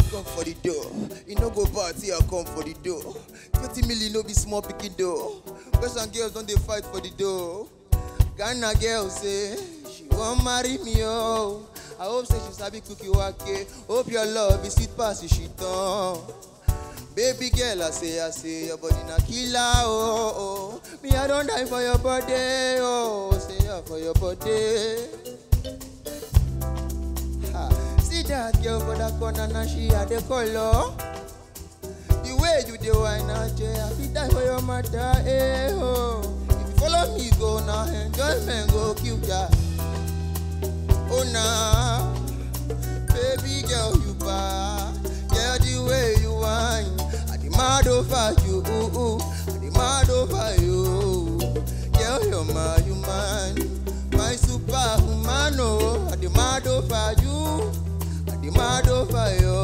come for the door. You no go party, I come for the door. 20 million no be small picking door. Boys and girls don't they fight for the door. Ghana girl say she won't marry me oh. I hope say she sabi cookie wake. Hope your love is sweet past the shit on. Baby girl, I say, I say, your body na killer, oh, oh. Me, I don't die for your body, oh. Say, yeah, for your body. Ha. See that girl for that corner, now she had the color. The way you dey wine and chair, I fit die for your mother, eh, oh. If you follow me, go now, enjoyment go kill ya. Oh, nah. Baby girl, you bad. Girl, the way you whine. I demand over you. Ooh, ooh. I demand over you. Girl, you're my human. My superhuman. Oh, I demand over you. I demand over you.